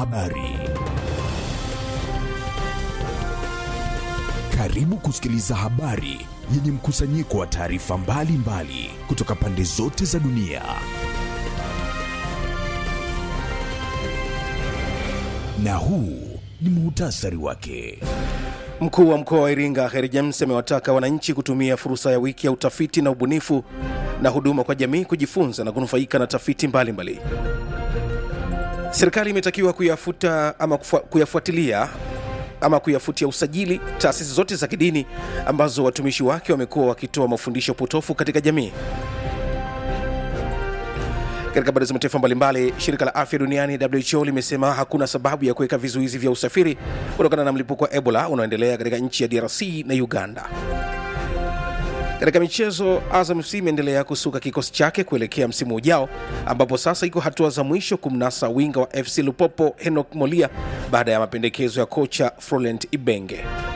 habari. Karibu kusikiliza habari yenye mkusanyiko wa taarifa mbalimbali kutoka pande zote za dunia. Na huu ni muhtasari wake. Mkuu wa mkoa wa Iringa Heri James amewataka wananchi kutumia fursa ya wiki ya utafiti na ubunifu na huduma kwa jamii kujifunza na kunufaika na tafiti mbalimbali. Serikali imetakiwa kuyafuta ama kufu, kuyafuatilia ama kuyafutia usajili taasisi zote za kidini ambazo watumishi wake wamekuwa wakitoa mafundisho potofu katika jamii. Katika habari za mataifa mbalimbali, shirika la afya duniani WHO limesema hakuna sababu ya kuweka vizuizi vya usafiri kutokana na mlipuko wa Ebola unaoendelea katika nchi ya DRC na Uganda. Katika michezo, Azam FC imeendelea kusuka kikosi chake kuelekea msimu ujao, ambapo sasa iko hatua za mwisho kumnasa winga wa FC Lupopo Henok Molia baada ya mapendekezo ya kocha Florent Ibenge.